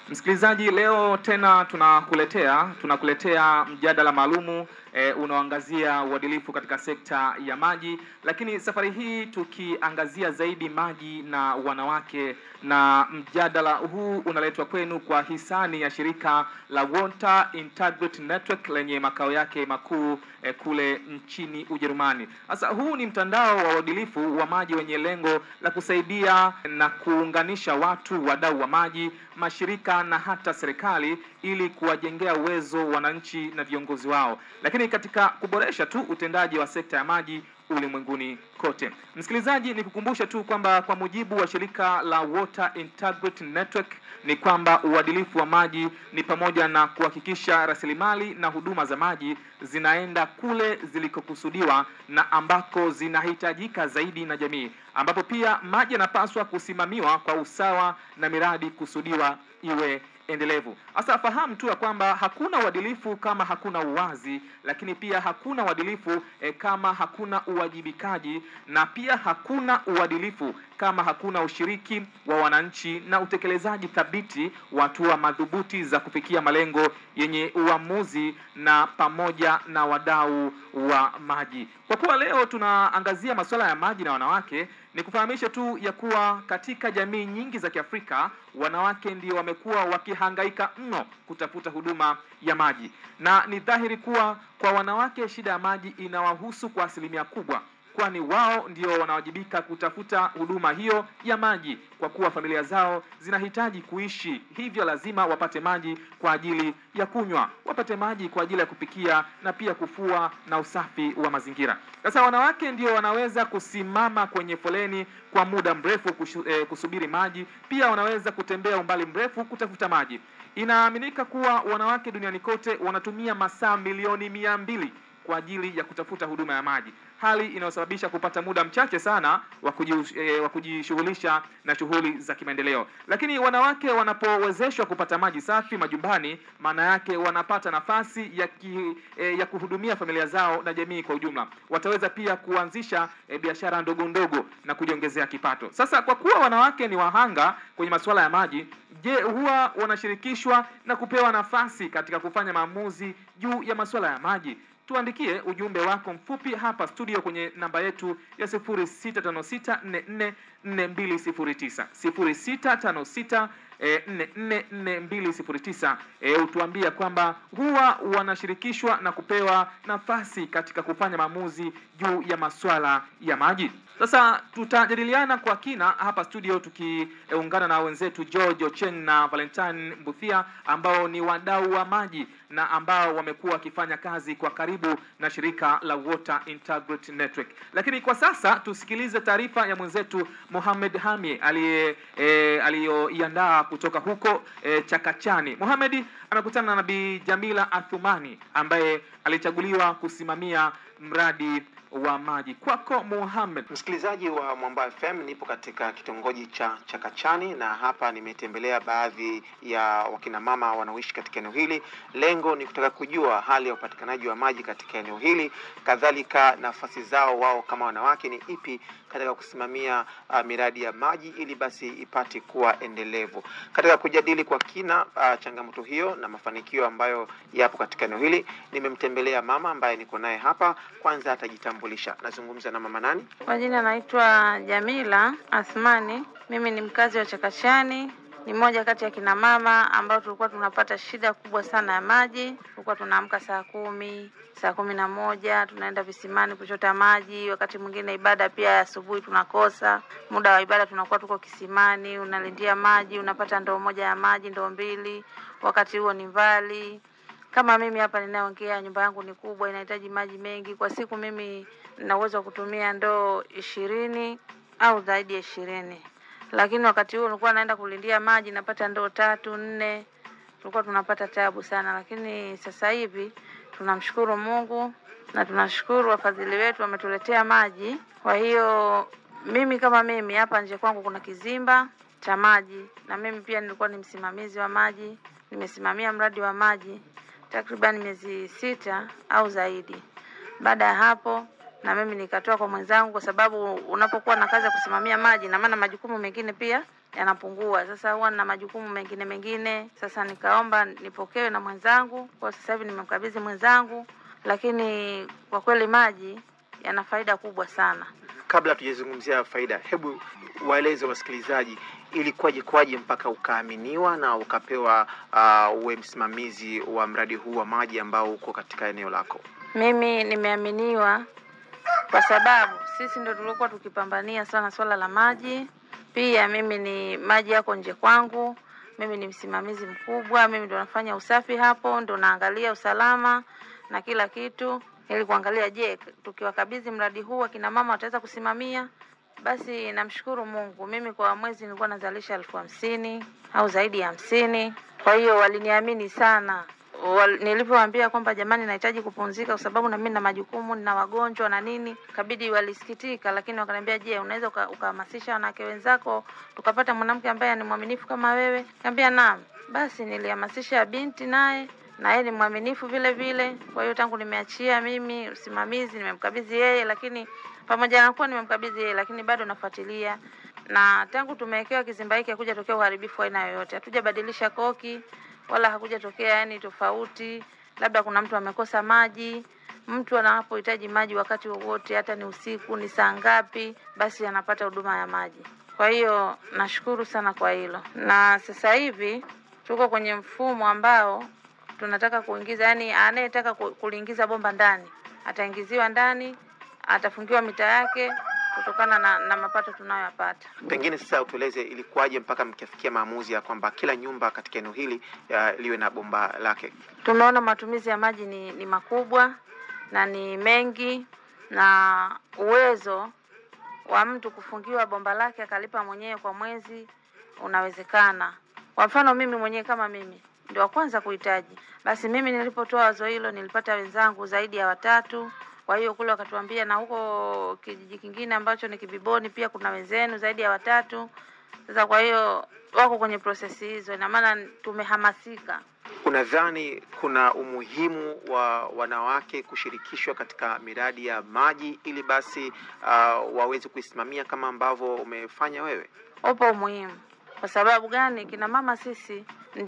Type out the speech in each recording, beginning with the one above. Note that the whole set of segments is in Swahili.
Msikilizaji, leo tena tunakuletea tunakuletea mjadala maalumu e, unaoangazia uadilifu katika sekta ya maji, lakini safari hii tukiangazia zaidi maji na wanawake, na mjadala huu unaletwa kwenu kwa hisani ya shirika la Water Integrity Network lenye makao yake makuu e, kule nchini Ujerumani. Sasa huu ni mtandao wa uadilifu wa maji wenye lengo la kusaidia na kuunganisha watu, wadau wa maji, mashirika na hata serikali ili kuwajengea uwezo wananchi na viongozi wao, lakini katika kuboresha tu utendaji wa sekta ya maji ulimwenguni kote. Msikilizaji, ni kukumbusha tu kwamba kwa mujibu wa shirika la Water Integrity Network ni kwamba uadilifu wa maji ni pamoja na kuhakikisha rasilimali na huduma za maji zinaenda kule zilikokusudiwa na ambako zinahitajika zaidi na jamii, ambapo pia maji yanapaswa kusimamiwa kwa usawa na miradi kusudiwa iwe endelevu. Sasa fahamu tu ya kwamba hakuna uadilifu kama hakuna uwazi, lakini pia hakuna uadilifu eh, kama hakuna uwajibikaji, na pia hakuna uadilifu kama hakuna ushiriki wa wananchi na utekelezaji thabiti wa hatua madhubuti za kufikia malengo yenye uamuzi na pamoja na wadau wa maji. Kwa kuwa leo tunaangazia masuala ya maji na wanawake, ni kufahamisha tu ya kuwa katika jamii nyingi za Kiafrika wanawake ndio wamekuwa wakihangaika mno kutafuta huduma ya maji, na ni dhahiri kuwa kwa wanawake shida ya maji inawahusu kwa asilimia kubwa kwani wao ndio wanawajibika kutafuta huduma hiyo ya maji, kwa kuwa familia zao zinahitaji kuishi, hivyo lazima wapate maji kwa ajili ya kunywa, wapate maji kwa ajili ya kupikia na pia kufua na usafi wa mazingira. Sasa wanawake ndio wanaweza kusimama kwenye foleni kwa muda mrefu kushu, eh, kusubiri maji, pia wanaweza kutembea umbali mrefu kutafuta maji. Inaaminika kuwa wanawake duniani kote wanatumia masaa milioni mia mbili kwa ajili ya kutafuta huduma ya maji, hali inayosababisha kupata muda mchache sana wa kuji- eh, wa kujishughulisha na shughuli za kimaendeleo. Lakini wanawake wanapowezeshwa kupata maji safi majumbani, maana yake wanapata nafasi ya, ki, eh, ya kuhudumia familia zao na jamii kwa ujumla. Wataweza pia kuanzisha eh, biashara ndogo ndogo na kujiongezea kipato. Sasa kwa kuwa wanawake ni wahanga kwenye masuala ya maji, je, huwa wanashirikishwa na kupewa nafasi katika kufanya maamuzi juu ya masuala ya maji? Tuandikie ujumbe wako mfupi hapa studio kwenye namba yetu ya 0656444209 0656 eh, 444209 eh, utuambia kwamba huwa wanashirikishwa na kupewa nafasi katika kufanya maamuzi juu ya masuala ya maji. Sasa tutajadiliana kwa kina hapa studio tukiungana na wenzetu George Ocheng na Valentine Mbuthia ambao ni wadau wa maji na ambao wamekuwa wakifanya kazi kwa karibu na shirika la Water Integrity Network. Lakini kwa sasa tusikilize taarifa ya mwenzetu Mohamed Hami aliye e, aliyoiandaa kutoka huko e, Chakachani. Mohamed amekutana na Bi Jamila Athumani ambaye alichaguliwa kusimamia mradi wa maji. Kwako Mohamed. Msikilizaji wa Mwamba FM, nipo katika kitongoji cha Chakachani na hapa nimetembelea baadhi ya wakina mama wanaoishi katika eneo hili. Lengo ni kutaka kujua hali ya upatikanaji wa maji katika eneo hili, kadhalika nafasi zao wao kama wanawake ni ipi katika kusimamia uh, miradi ya maji ili basi ipate kuwa endelevu. Katika kujadili kwa kina uh, changamoto hiyo na mafanikio ambayo yapo katika eneo hili, nimemtembelea mama ambaye niko naye hapa. Kwanza atajitambulisha. Nazungumza na mama nani? Kwa jina naitwa Jamila Athmani. Mimi ni mkazi wa Chakachani, ni mmoja kati ya kina mama ambao tulikuwa tunapata shida kubwa sana ya maji. Tulikuwa tunaamka saa kumi, saa kumi na moja tunaenda visimani kuchota maji. Wakati mwingine ibada pia ya asubuhi tunakosa muda wa ibada, tunakuwa tuko kisimani, unalindia maji, unapata ndoo moja ya maji, ndoo mbili, wakati huo ni mbali kama mimi hapa ninaongea, nyumba yangu ni kubwa, inahitaji maji mengi kwa siku. Mimi nina uwezo wa kutumia ndoo ishirini au zaidi ya ishirini, lakini wakati huo nilikuwa naenda kulindia maji, napata ndoo tatu nne, tulikuwa tunapata tabu sana. Lakini sasa hivi tunamshukuru Mungu na tunashukuru wafadhili wetu wametuletea maji. Kwa hiyo mimi kama mimi hapa nje kwangu kuna kizimba cha maji, na mimi pia nilikuwa ni msimamizi wa maji, nimesimamia mradi wa maji takriban miezi sita au zaidi. Baada ya hapo, na mimi nikatoa kwa mwenzangu, kwa sababu unapokuwa na kazi ya kusimamia maji, na maana majukumu mengine pia yanapungua. Sasa huwa nina majukumu mengine mengine, sasa nikaomba nipokewe na mwenzangu. Kwa sasa hivi nimemkabidhi mwenzangu, lakini kwa kweli maji yana faida kubwa sana. Kabla tujazungumzia faida, hebu waeleze wasikilizaji ilikuwaje kwaje mpaka ukaaminiwa na ukapewa uh, uwe msimamizi wa mradi huu wa maji ambao uko katika eneo lako? Mimi nimeaminiwa kwa sababu sisi ndio tulikuwa tukipambania sana swala la maji. Pia mimi ni maji yako nje kwangu, mimi ni msimamizi mkubwa, mimi ndo nafanya usafi hapo, ndo naangalia usalama na kila kitu, ili kuangalia, je, tukiwakabidhi mradi huu akina mama wataweza kusimamia. Basi namshukuru Mungu, mimi kwa mwezi nilikuwa nazalisha elfu hamsini au zaidi ya hamsini. Kwa hiyo waliniamini sana Wal, nilipowaambia kwamba jamani, nahitaji kupumzika kwa sababu na mimi na majukumu na wagonjwa na nini, kabidi walisikitika, lakini wakaniambia, je, unaweza ukahamasisha wanawake wenzako tukapata mwanamke ambaye ni mwaminifu kama wewe? Nikamwambia naam. Basi nilihamasisha binti naye na yeye ni mwaminifu vile vile. Kwa hiyo tangu nimeachia mimi usimamizi, nimemkabidhi yeye, lakini pamoja na kuwa nimemkabidhi yeye, lakini bado nafuatilia na tangu tumewekewa kizimba hiki hakuja tokea uharibifu wa aina yoyote, hatujabadilisha koki wala hakuja tokea yani tofauti, labda kuna mtu amekosa maji. Mtu anapohitaji maji wakati wowote, hata ni usiku, ni saa ngapi, basi anapata huduma ya maji. Kwa hiyo nashukuru sana kwa hilo, na sasa hivi tuko kwenye mfumo ambao tunataka kuingiza, yani anayetaka kuliingiza bomba ndani ataingiziwa ndani, atafungiwa mita yake kutokana na, na mapato tunayoyapata. Pengine sasa utueleze ilikuwaje mpaka mkafikia maamuzi ya kwamba kila nyumba katika eneo hili liwe na bomba lake? Tumeona matumizi ya maji ni, ni makubwa na ni mengi na uwezo wa mtu kufungiwa bomba lake akalipa mwenyewe kwa mwezi unawezekana. Kwa mfano mimi mwenyewe kama mimi ndio wa kwanza kuhitaji, basi mimi nilipotoa wazo hilo nilipata wenzangu zaidi ya watatu kwa hiyo kule wakatuambia, na huko kijiji kingine ambacho ni Kibiboni pia kuna wenzenu zaidi ya watatu. Sasa kwa hiyo wako kwenye prosesi hizo, ina maana tumehamasika. Unadhani kuna umuhimu wa wanawake kushirikishwa katika miradi ya maji ili basi uh, waweze kuisimamia kama ambavyo umefanya wewe? Upo umuhimu. Kwa sababu gani? Kina mama sisi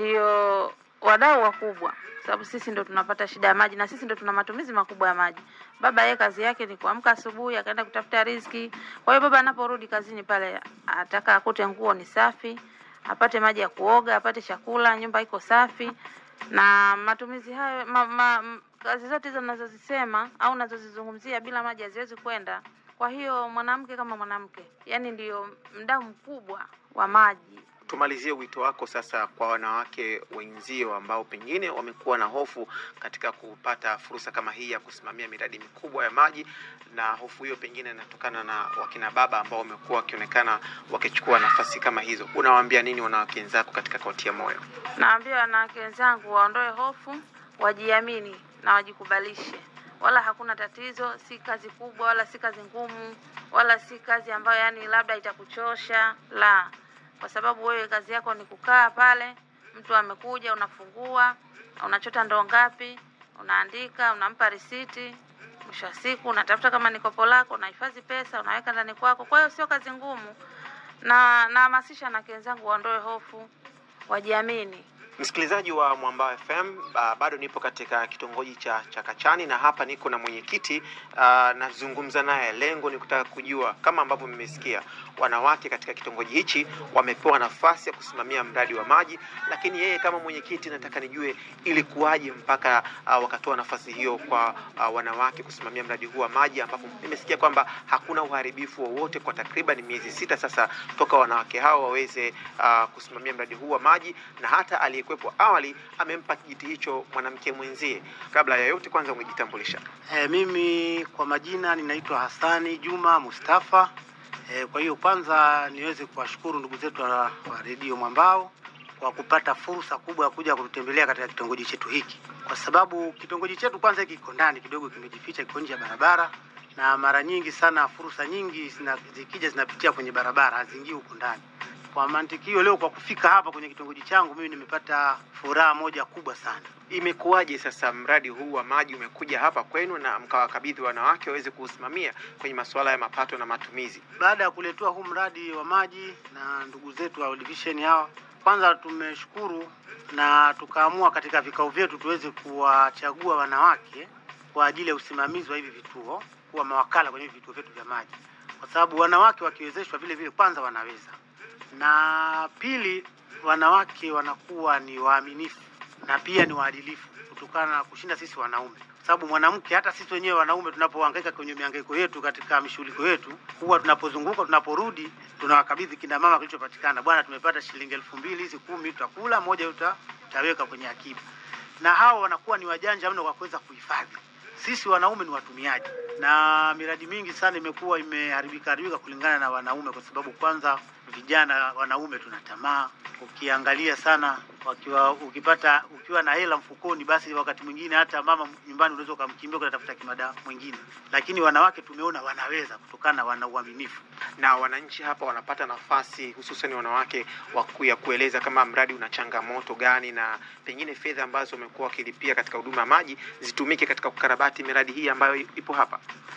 ndio wadau wakubwa sababu sisi ndo tunapata shida ya maji na sisi ndo tuna matumizi makubwa ya maji. Baba yeye kazi yake ni kuamka asubuhi akaenda kutafuta riziki. Kwa hiyo baba anaporudi kazini pale ataka akute nguo ni safi, apate maji ya kuoga, apate chakula, nyumba iko safi na matumizi hayo ma, ma, kazi zote hizo ninazozisema au nazozizungumzia bila maji haziwezi kwenda. Kwa hiyo mwanamke kama mwanamke, yani ndiyo mdau mkubwa wa maji. Tumalizie wito wako sasa kwa wanawake wenzio ambao pengine wamekuwa na hofu katika kupata fursa kama hii ya kusimamia miradi mikubwa ya maji, na hofu hiyo pengine inatokana na wakina baba ambao wamekuwa wakionekana wakichukua nafasi kama hizo. Unawaambia nini wanawake wenzako katika kuwatia moyo? Naambia wanawake wenzangu waondoe hofu, wajiamini na wajikubalishe, wala hakuna tatizo. Si kazi kubwa wala si kazi ngumu wala si kazi ambayo yani labda itakuchosha, la kwa sababu wewe kazi yako ni kukaa pale, mtu amekuja, unafungua, unachota ndoo ngapi, unaandika, unampa risiti, mwisho wa siku unatafuta kama ni kopo lako, unahifadhi pesa, unaweka ndani kwako. Kwa hiyo sio kazi ngumu, na nahamasisha na wenzangu waondoe hofu, wajiamini. Msikilizaji wa Mwambao FM, uh, bado nipo katika kitongoji cha Chakachani na hapa niko na mwenyekiti uh, nazungumza naye. Lengo ni kutaka kujua kama ambavyo mmesikia, wanawake katika kitongoji hichi wamepewa nafasi ya kusimamia mradi wa maji, lakini yeye kama mwenyekiti, nataka nijue ilikuwaje mpaka uh, wakatoa nafasi hiyo kwa uh, wanawake kusimamia mradi huu wa maji, ambapo nimesikia kwamba hakuna uharibifu wowote kwa takriban miezi sita sasa toka wanawake hao waweze uh, kusimamia mradi huu wa maji na hata aliye kuwepo awali amempa kijiti hicho mwanamke mwenzie. Kabla ya yote, kwanza ungejitambulisha. E, mimi kwa majina ninaitwa Hassani Juma Mustafa. E, kwa hiyo kwanza niweze kuwashukuru ndugu zetu wa, wa redio Mwambao kwa kupata fursa kubwa ya kuja kututembelea katika kitongoji chetu hiki, kwa sababu kitongoji chetu kwanza kiko ndani kidogo, kimejificha, kiko nje ya barabara, na mara nyingi sana fursa nyingi zina, zikija zinapitia kwenye barabara, haziingii huku ndani. Kwa mantikio leo, kwa kufika hapa kwenye kitongoji changu, mimi nimepata furaha moja kubwa sana. Imekuwaje sasa mradi huu wa maji umekuja hapa kwenu na mkawakabidhi wanawake waweze kuusimamia kwenye masuala ya mapato na matumizi? Baada ya kuletewa huu mradi wa maji na ndugu zetu wa World Vision hawa, kwanza tumeshukuru na tukaamua katika vikao vyetu tuweze kuwachagua wanawake kwa ajili ya usimamizi wa hivi vituo, kuwa mawakala kwenye hivi vituo vyetu vya maji, kwa sababu wanawake wakiwezeshwa vile vile, kwanza wanaweza, na pili, wanawake wanakuwa ni waaminifu na pia ni waadilifu kutokana na kushinda sisi wanaume, kwa sababu mwanamke, hata sisi wenyewe wanaume tunapohangaika kwenye mihangaiko yetu katika mishughuliko yetu, huwa tunapozunguka, tunaporudi, tunawakabidhi kina mama kilichopatikana. Bwana, tumepata shilingi elfu mbili hizi, kumi tutakula, moja uta, utaweka kwenye akiba, na hao wanakuwa ni wajanja mno kwa kuweza kuhifadhi. Sisi wanaume ni watumiaji, na miradi mingi sana imekuwa imeharibika haribika kulingana na wanaume, kwa sababu kwanza vijana wanaume tuna tamaa. Ukiangalia sana wakiwa ukipata ukiwa na hela mfukoni, basi wakati mwingine hata mama nyumbani unaweza ukamkimbia ukatafuta kimada mwingine, lakini wanawake tumeona wanaweza kutokana na wana uaminifu. Na wananchi hapa wanapata nafasi, hususan wanawake, wa ku- ya kueleza kama mradi una changamoto gani, na pengine fedha ambazo wamekuwa wakilipia katika huduma ya maji zitumike katika kukarabati miradi hii ambayo ipo hapa.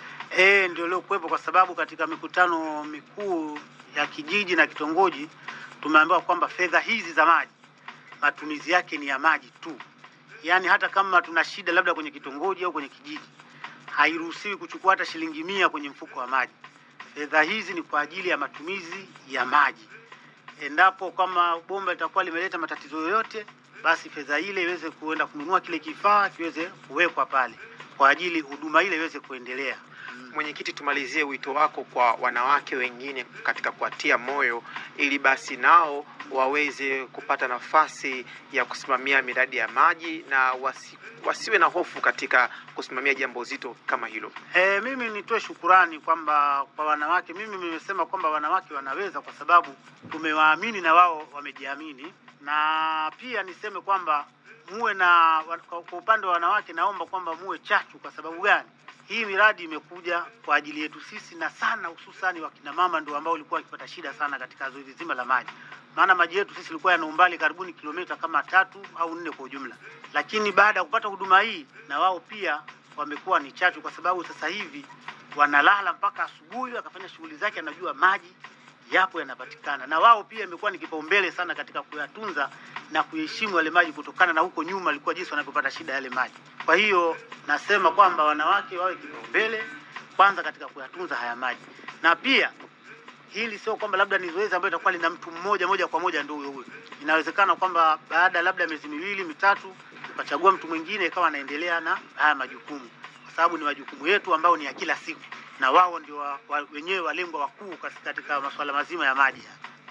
Eh, ndio leo kuwepo kwa sababu katika mikutano mikuu ya kijiji na kitongoji tumeambiwa kwamba fedha hizi za maji matumizi yake ni ya maji tu, yaani hata kama tuna shida labda kwenye kitongoji au kwenye kijiji, hairuhusiwi kuchukua hata shilingi mia kwenye mfuko wa maji. Fedha hizi ni kwa ajili ya matumizi ya maji. Endapo kama bomba litakuwa limeleta matatizo yoyote, basi fedha ile iweze kuenda kununua kile kifaa kiweze kuwekwa pale kwa ajili huduma ile iweze kuendelea. Mwenyekiti, tumalizie wito wako kwa wanawake wengine katika kuwatia moyo ili basi nao waweze kupata nafasi ya kusimamia miradi ya maji na wasi, wasiwe na hofu katika kusimamia jambo zito kama hilo. E, mimi nitoe shukurani kwamba kwa wanawake, mimi nimesema kwamba wanawake wanaweza kwa sababu tumewaamini na wao wamejiamini, na pia niseme kwamba muwe na wa- kwa kwa upande wa wanawake, naomba kwamba muwe chachu. Kwa sababu gani? Hii miradi imekuja kwa ajili yetu sisi na sana, hususani wakina mama ndio ambao walikuwa wakipata shida sana katika zoezi zima la maji, maana maji yetu sisi ilikuwa yana umbali karibuni kilomita kama tatu au nne kwa ujumla, lakini baada ya kupata huduma hii na wao pia wamekuwa ni chachu, kwa sababu sasa hivi wanalala mpaka asubuhi, akafanya shughuli zake, anajua maji yapo yanapatikana, na wao pia imekuwa ni kipaumbele sana katika kuyatunza na kuheshimu yale maji, kutokana na huko nyuma alikuwa jinsi wanavyopata shida yale maji. Kwa hiyo nasema kwamba wanawake wawe kipaumbele kwanza katika kuyatunza haya maji, na pia hili sio kwamba labda ni zoezi ambayo itakuwa lina mtu mmoja moja kwa moja ndio huyo huyo. Inawezekana kwamba baada ya labda miezi miwili mitatu ukachagua mtu mwingine ikawa anaendelea na haya majukumu, kwa sababu ni majukumu yetu ambayo ni ya kila siku, na wao ndio wa, wa, wenyewe walengwa wakuu katika- katika masuala mazima ya maji.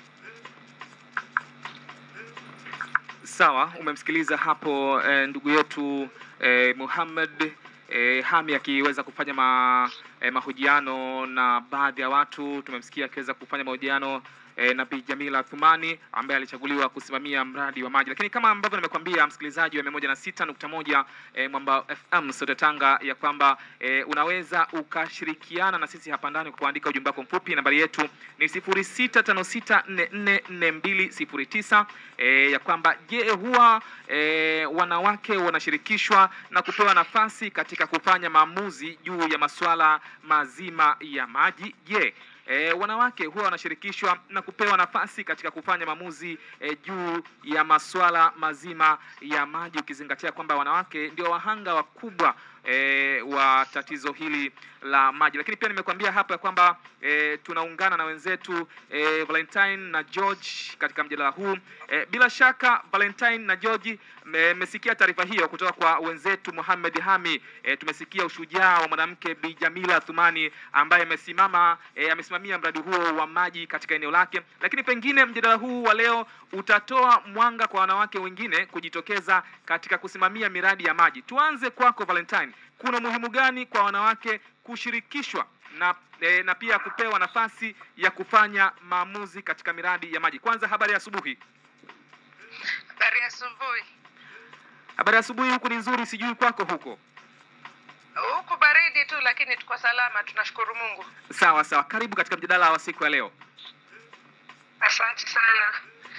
Sawa, umemsikiliza hapo eh, ndugu yetu eh, Muhammad eh, Hami akiweza kufanya ma, eh, mahojiano na baadhi ya watu. Tumemsikia akiweza kufanya mahojiano eh, na Bi Jamila Thumani ambaye alichaguliwa kusimamia mradi wa maji, lakini kama ambavyo nimekuambia msikilizaji wa mia moja na sita nukta moja eh, Mwamba FM sote Tanga, ya kwamba eh, unaweza ukashirikiana na sisi hapa ndani kwa kuandika ujumbe wako mfupi. Nambari yetu ni sifuri sita tano sita nne nne nne mbili sifuri tisa e, ya kwamba je, huwa e, wanawake wanashirikishwa na kupewa nafasi katika kufanya maamuzi juu ya masuala mazima ya maji? Je, E, wanawake huwa wanashirikishwa na kupewa nafasi katika kufanya maamuzi e, juu ya masuala mazima ya maji, ukizingatia kwamba wanawake ndio wahanga wakubwa e, wa tatizo hili la maji. Lakini pia nimekuambia hapa ya kwamba e, tunaungana na wenzetu e, Valentine na George katika mjadala huu e, bila shaka Valentine na George mmesikia taarifa hiyo kutoka kwa wenzetu Mohamed Hami. E, tumesikia ushujaa wa mwanamke Bi Jamila Thumani ambaye amesimama e, amesimamia mradi huo wa maji katika eneo lake, lakini pengine mjadala huu wa leo utatoa mwanga kwa wanawake wengine kujitokeza katika kusimamia miradi ya maji. Tuanze kwako Valentine, kuna umuhimu gani kwa wanawake kushirikishwa na e, na pia kupewa nafasi ya kufanya maamuzi katika miradi ya maji? Kwanza, habari ya asubuhi. Habari ya asubuhi. Habari ya asubuhi, huku ni nzuri, sijui kwako huko. Huku baridi tu, lakini tuko salama, tunashukuru Mungu. Sawa sawa, karibu katika mjadala wa siku ya leo. Asante sana.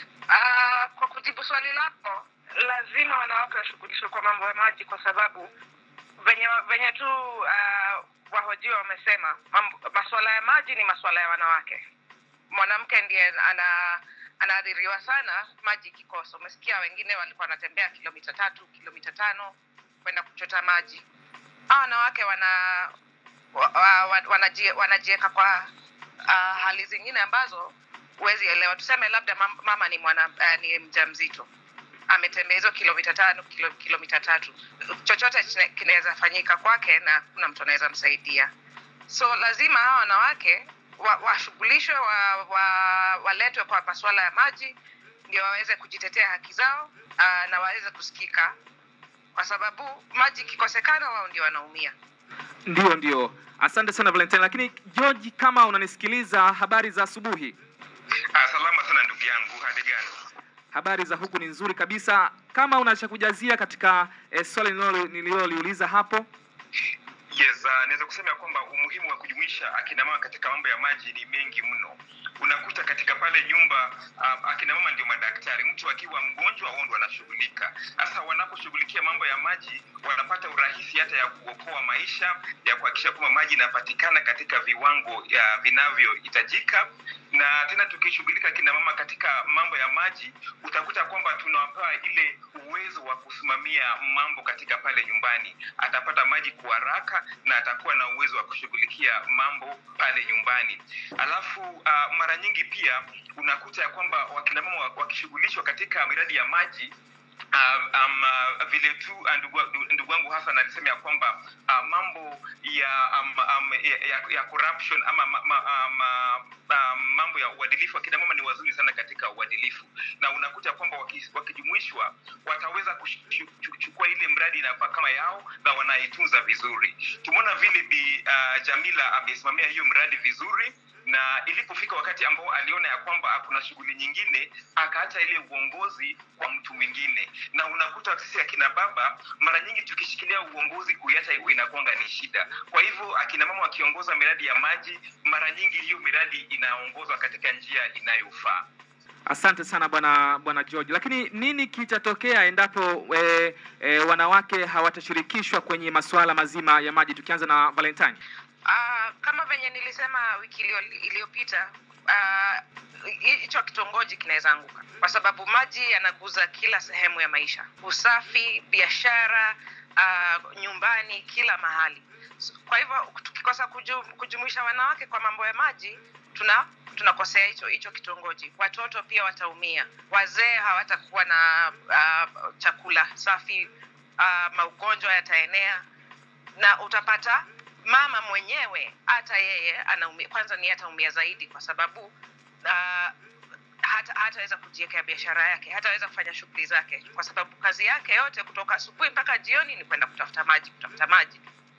Uh, kwa kujibu swali lako, lazima wanawake washughulishwe kwa mambo ya maji, kwa sababu venye venye tu uh, wahojiwa wamesema mambo, masuala ya maji ni masuala ya wanawake. Mwanamke ndiye ana anaathiriwa sana maji ikikosa. Umesikia wengine walikuwa wanatembea kilomita tatu kilomita tano kwenda kuchota maji. Hawa wanawake wana wa, wa, wa, wanajie, wanajiweka kwa uh, hali zingine ambazo huwezi elewa. Tuseme labda mam- mama ni mwana uh, ni mjamzito ametembea hizo kilomita tano kilo, kilomita tatu, chochote chine- kinaweza fanyika kwake na kuna mtu anaweza msaidia. So lazima hawa wanawake wa- washughulishwe wa, wa, waletwe kwa masuala ya maji ndio waweze kujitetea haki zao uh, na waweze kusikika, kwa sababu maji ikikosekana, wao ndio wanaumia. Ndio, ndio. Asante sana Valentine. Lakini George, kama unanisikiliza, habari za asubuhi. Ah, salama sana ndugu yangu, hali gani? Habari za huku ni nzuri kabisa. Kama una cha kujazia katika eh, swali nililo- nililoliuliza hapo. Yes, uh, naweza kusema ya kwamba umuhimu wa kujumuisha akina mama katika mambo ya maji ni mengi mno. Unakuta katika pale nyumba uh, akina mama ndio madaktari. Mtu akiwa mgonjwa wao ndio wanashughulika. Sasa wanaposhughulikia mambo ya maji, wanapata urahisi hata ya kuokoa maisha, ya kuhakikisha kwamba maji inapatikana katika viwango ya vinavyohitajika. Na tena tukishughulika kina mama katika mambo ya maji, utakuta kwamba tunawapa ile uwezo wa kusimamia mambo katika pale nyumbani. Atapata maji kwa haraka na atakuwa na uwezo wa kushughulikia mambo pale nyumbani. Alafu uh, mara nyingi pia unakuta ya kwamba wakina mama wa- wakishughulishwa katika miradi ya maji Uh, um, uh, vile tu uh, ndugu ndugu wangu Hassan alisema ya kwamba uh, mambo ya, um, um, ya, ya, ya corruption ama ma, ma, um, uh, um, mambo ya uadilifu, akina mama ni wazuri sana katika uadilifu, na unakuta kwamba waki- wakijumuishwa wataweza kuchukua ile mradi inakuwa kama yao na wanaitunza vizuri. Tumeona vile Bi uh, Jamila amesimamia hiyo mradi vizuri na ilipofika wakati ambao aliona ya kwamba kuna shughuli nyingine akaacha ile uongozi kwa mtu mwingine na unakuta sisi akina baba mara nyingi tukishikilia uongozi kuiacha inakuanga ni shida kwa hivyo akina mama wakiongoza miradi ya maji mara nyingi hiyo miradi inaongozwa katika njia inayofaa Asante sana bwana bwana George. Lakini nini kitatokea endapo e, e, wanawake hawatashirikishwa kwenye masuala mazima ya maji? Tukianza na Valentine. Uh, kama venye nilisema wiki iliyo- iliyopita ah, hicho uh, kitongoji kinaweza anguka kwa sababu maji yanaguza kila sehemu ya maisha, usafi, biashara, uh, nyumbani, kila mahali. So, Kwa hivyo tukikosa kuju, kujumuisha wanawake kwa mambo ya maji tuna tunakosea hicho hicho kitongoji. Watoto pia wataumia, wazee hawatakuwa na uh, chakula safi, uh, maugonjwa yataenea na utapata mama mwenyewe hata yeye anaumia, kwanza ni ataumia zaidi kwa sababu uh, hata hataweza kujiwekea biashara yake, hataweza kufanya shughuli zake, kwa sababu kazi yake yote kutoka asubuhi mpaka jioni ni kwenda kutafuta maji, kutafuta maji.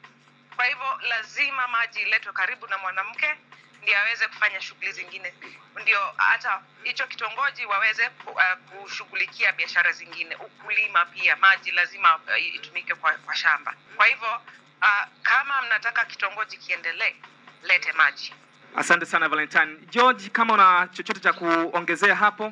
Kwa hivyo lazima maji iletwe karibu na mwanamke ndio aweze kufanya shughuli zingine, ndio hata hicho kitongoji waweze ku- uh, kushughulikia biashara zingine, ukulima pia. Maji lazima uh, itumike kwa, kwa shamba. Kwa hivyo uh, kama mnataka kitongoji kiendelee, lete maji. Asante sana Valentine. George, kama una chochote cha kuongezea hapo?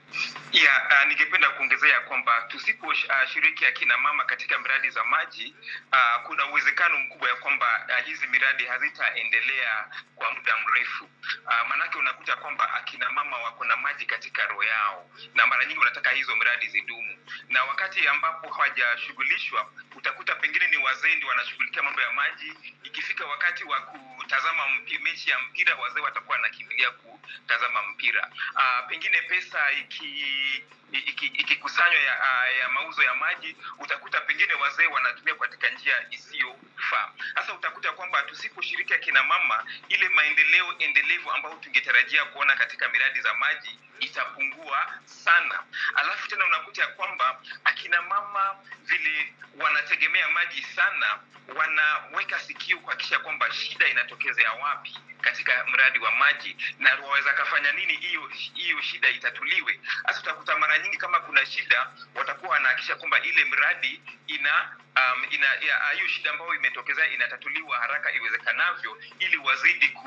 ya uh, ningependa kuongezea kwamba tusiposhiriki uh, akina mama katika miradi za maji uh, kuna uwezekano mkubwa ya kwamba uh, hizi miradi hazitaendelea kwa muda mrefu uh, maanake unakuta kwamba akina mama wako na maji katika roho yao na mara nyingi wanataka hizo miradi zidumu na wakati ambapo hawajashughulishwa utakuta pengine ni wazee ndio wanashughulikia mambo ya maji ikifika wakati wa kutazama mpi, mechi ya mpira wazee watakuwa wanakimbilia kutazama mpira uh, pengine pesa iki iki- ikikusanywa ya, ah, ya mauzo ya maji utakuta pengine wazee wanatumia katika njia isiyofaa sasa utakuta kwamba tusiposhiriki akina mama ile maendeleo endelevu ambayo tungetarajia kuona katika miradi za maji itapungua sana alafu tena unakuta ya kwamba akina mama vile wanategemea maji sana wanaweka sikio kuhakikisha kwamba shida inatokezea wapi katika mradi wa maji na waweza kafanya nini hiyo hiyo shida itatuliwe hasa utakuta mara nyingi kama kuna shida watakuwa wanahakikisha kwamba ile mradi ina um, ina ya- hiyo shida ambayo imetokezea inatatuliwa haraka iwezekanavyo ili wazidi ku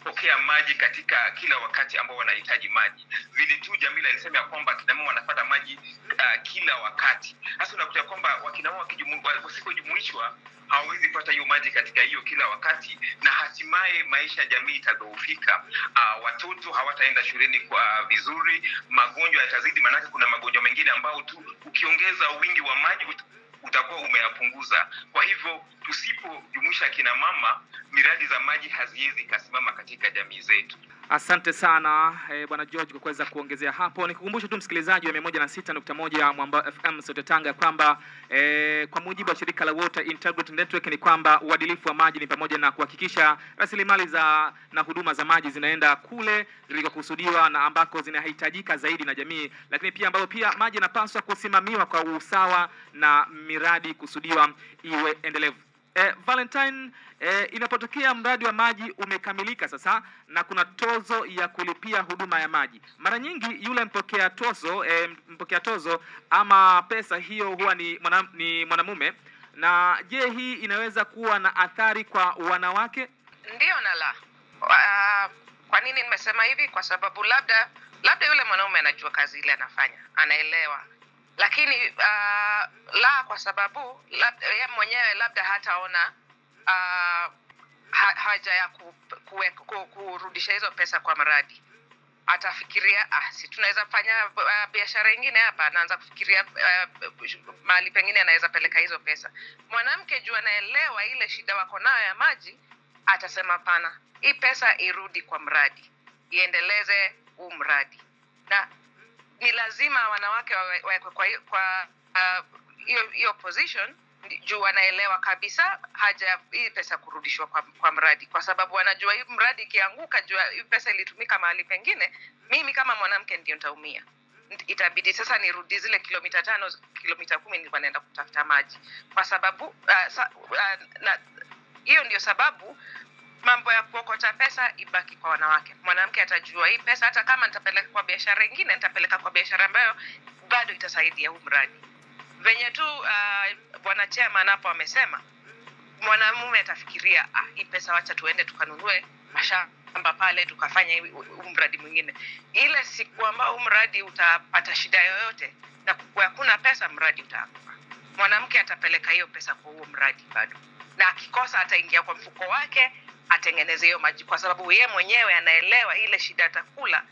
kupokea maji katika kila wakati ambao wanahitaji maji. Vile tu Jamila alisema ya kwamba kina mama wanapata maji uh, kila wakati. Sasa unakuta kwamba wakina mama wakijumu- wa- wasipojumuishwa hawawezi pata hiyo maji katika hiyo kila wakati, na hatimaye maisha ya jamii itadhoofika. Uh, watoto hawataenda shuleni kwa vizuri, magonjwa yatazidi, maanake kuna magonjwa mengine ambao tu ukiongeza wingi wa maji ut- utakuwa umeyapunguza. Kwa hivyo tusipojumuisha kina mama, miradi za maji haziwezi kasimama katika jamii zetu. Asante sana eh, bwana George kwa kuweza kuongezea hapo. Nikukumbushe tu msikilizaji wa 106.1 Mwamba FM Sauti Tanga ya kwamba eh, kwa mujibu wa shirika la Water Integrity Network ni kwamba uadilifu wa maji ni pamoja na kuhakikisha rasilimali za na huduma za maji zinaenda kule zilikokusudiwa na ambako zinahitajika zaidi na jamii, lakini pia ambapo pia maji yanapaswa kusimamiwa kwa usawa na miradi kusudiwa iwe endelevu. Eh, Valentine, eh, inapotokea mradi wa maji umekamilika sasa na kuna tozo ya kulipia huduma ya maji, mara nyingi yule mpokea tozo eh, mpokea tozo ama pesa hiyo huwa ni, mwana, ni mwanamume. Na je, hii inaweza kuwa na athari kwa wanawake? Ndiyo na la. Uh, kwa nini nimesema hivi? Kwa sababu labda labda yule mwanaume anajua kazi ile anafanya, anaelewa, lakini uh, la, kwa sababu labda yeye mwenyewe labda hataona uh, ha, haja ya ku, kuwe, ku, kurudisha hizo pesa kwa mradi atafikiria ah, si tunaweza fanya uh, biashara ingine hapa. Anaanza kufikiria uh, mahali pengine anaweza peleka hizo pesa. Mwanamke juu anaelewa ile shida wako nayo ya maji, atasema pana, hii pesa irudi kwa mradi, iendeleze huu mradi, na ni lazima wanawake wawe- wawekwe kwa hiyo- kwa ah, hiyo hiyo position ndi- juu wanaelewa kabisa haja ya hii pesa kurudishwa kwa, kwa mradi, kwa sababu wanajua hii mradi ikianguka, jua hii pesa ilitumika mahali pengine, mimi kama mwanamke ndio nitaumia. Nt- Itabidi sasa nirudi zile kilomita tano, kilomita kumi nilikuwa naenda kutafuta maji, kwa sababu uh, sa, uh, na hiyo ndio sababu mambo ya kuokota pesa ibaki kwa wanawake. Mwanamke atajua hii pesa, hata kama nitapeleka kwa biashara ingine, nitapeleka kwa biashara ambayo bado itasaidia huu mradi. Venye tu uh, bwana chairman hapo amesema, mwanamume atafikiria ah, hii pesa wacha tuende tukanunue mashamba pale tukafanya hivi- huu mradi mwingine. Ile siku ambao huu mradi utapata shida yoyote na kukuwa hakuna pesa, mradi utaanguka. Mwanamke atapeleka hiyo pesa kwa huo mradi bado, na akikosa ataingia kwa mfuko wake atengeneze hiyo maji, kwa sababu yeye mwenyewe anaelewa ile shida atakula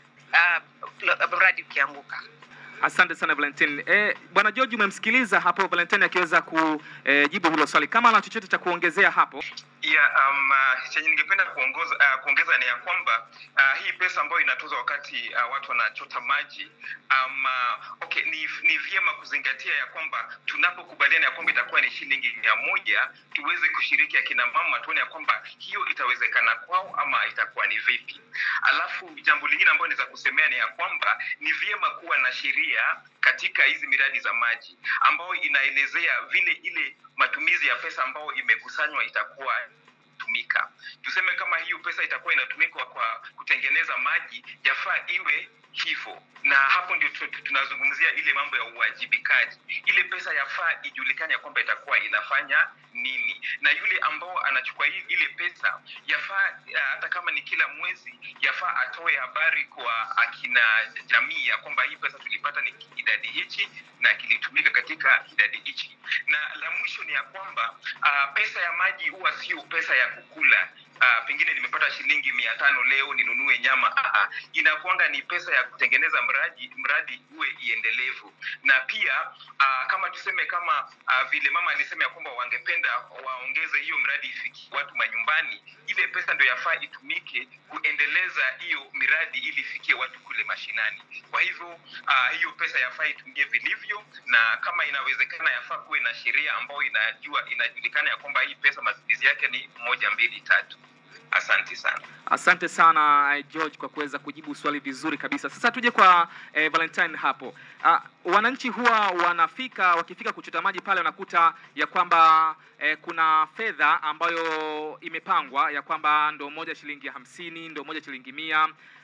uh, mradi ukianguka. Asante sana Valentine. Eh, bwana George umemsikiliza hapo Valentine akiweza kujibu hilo swali. Kama ana chochote cha kuongezea hapo. ya um, uh, chenye ningependa kuongoza, uh, kuongeza ni ya kwamba uh, hii pesa ambayo inatozwa wakati uh, watu wanachota maji um, uh, okay, ni, ni vyema kuzingatia ya kwamba tunapokubaliana ya kwamba itakuwa ni shilingi mia moja tuweze kushiriki akina mama tuone ya kwamba hiyo itawezekana kwao ama itakuwa ni vipi. Alafu jambo lingine ambayo naweza kusemea ni ya kwamba ni vyema kuwa na sheria katika hizi miradi za maji ambayo inaelezea vile ile matumizi ya pesa ambayo imekusanywa itakuwa tumika. Tuseme kama hiyo pesa itakuwa inatumikwa kwa kutengeneza maji, yafaa iwe hivyo, na hapo ndio tu- tu- tunazungumzia ile mambo ya uwajibikaji. Ile pesa yafaa ijulikane ya kwamba itakuwa inafanya nini, na yule ambao anachukua hii- ile pesa yafaa uh, hata kama ni kila mwezi, yafaa atoe habari kwa akina jamii ya kwamba hii pesa tulipata ni idadi hichi na kilitumika katika idadi hichi. Na la mwisho ni ya kwamba uh, pesa ya maji huwa sio pesa ya kukula. Uh, pengine nimepata shilingi mia tano leo ninunue nyama. Uh, inakuanga ni pesa ya kutengeneza mradi mradi uwe iendelevu, na pia uh, kama tuseme kama uh, vile mama alisema ya kwamba wangependa waongeze hiyo mradi ifikie watu manyumbani, ile pesa ndio yafaa itumike kuendeleza hiyo miradi ili ifikie watu kule mashinani. Kwa hivyo uh, hiyo pesa yafaa itumie vilivyo, na kama inawezekana yafaa kuwe na sheria ambayo inajua inajulikana ya kwamba hii pesa matumizi yake ni moja mbili tatu. Asante sana. Asante sana eh, George kwa kuweza kujibu swali vizuri kabisa. Sasa tuje kwa eh, Valentine hapo. Uh, wananchi huwa wanafika wakifika kuchota maji pale wanakuta ya kwamba eh, kuna fedha ambayo imepangwa ya kwamba ndo moja shilingi hamsini, ndo moja shilingi mia.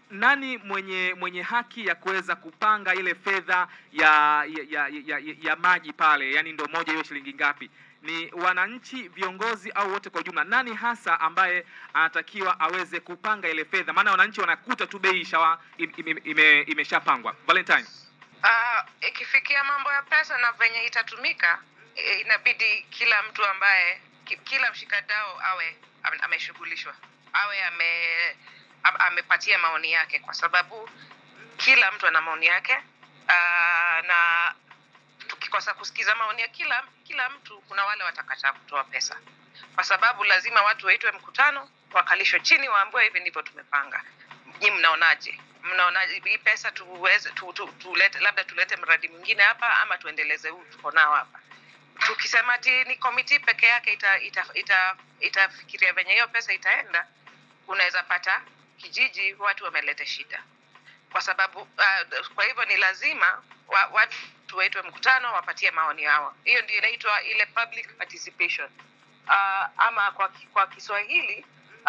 nani mwenye mwenye haki ya kuweza kupanga ile fedha ya ya, ya, ya, ya, ya maji pale, yani ndo moja hiyo shilingi ngapi? Ni wananchi, viongozi au wote kwa ujumla? Nani hasa ambaye anatakiwa aweze kupanga ile fedha? Maana wananchi wanakuta tu bei ishawa im- im- ime, imeshapangwa. Valentine. Ah, ikifikia mambo ya pesa na venye itatumika eh, inabidi kila mtu ambaye ki, kila mshikadau awe ame- ameshughulishwa awe ame am- amepatia maoni yake kwa sababu kila mtu ana maoni yake uh, na tukikosa kusikiza maoni ya kila kila mtu kuna wale watakataa kutoa pesa kwa sababu lazima watu waitwe mkutano wakalishwe chini waambiwe hivi ndivyo tumepanga nyi mnaonaje mnaonaje hii pesa tuweze tu, tu, tulete labda tulete mradi mwingine hapa ama tuendeleze huu tuko nao hapa tukisema ati ni komiti peke yake itafikiria ita, ita, itafikiria venye hiyo pesa itaenda unaweza pata kijiji watu wameleta shida kwa sababu uh, kwa hivyo ni lazima wa, watu waitwe mkutano wapatie maoni yao hiyo ndio inaitwa ile public participation uh, ama kwa, ki- kwa kiswahili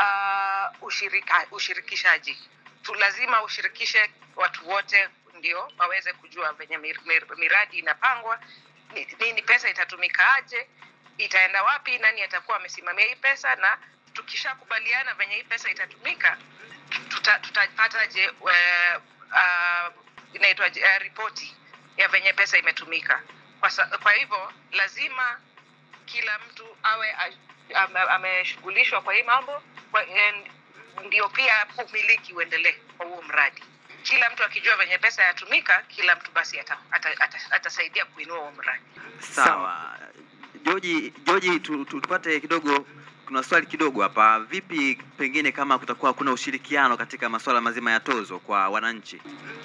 uh, ushirika, ushirikishaji tu lazima ushirikishe watu wote ndio waweze kujua venye mir, mir, miradi inapangwa ni- nini pesa itatumika aje itaenda wapi nani atakuwa amesimamia hii pesa na tukishakubaliana venye hii pesa itatumika tuta- tutapataje uh, uh, inaitwaje uh, ripoti ya venye pesa imetumika kwa, sa, kwa hivyo lazima kila mtu awe a- ame- ameshughulishwa kwa hii mambo kwa, en- ndio pia umiliki uendelee kwa huo mradi kila mtu akijua venye pesa yatumika kila mtu basi atasaidia ata, ata, ata atasaidia kuinua huo mradi Sawa. Joji, Joji tu, tu, tupate kidogo kuna swali kidogo hapa. Vipi pengine kama kutakuwa kuna ushirikiano katika masuala mazima ya tozo kwa wananchi?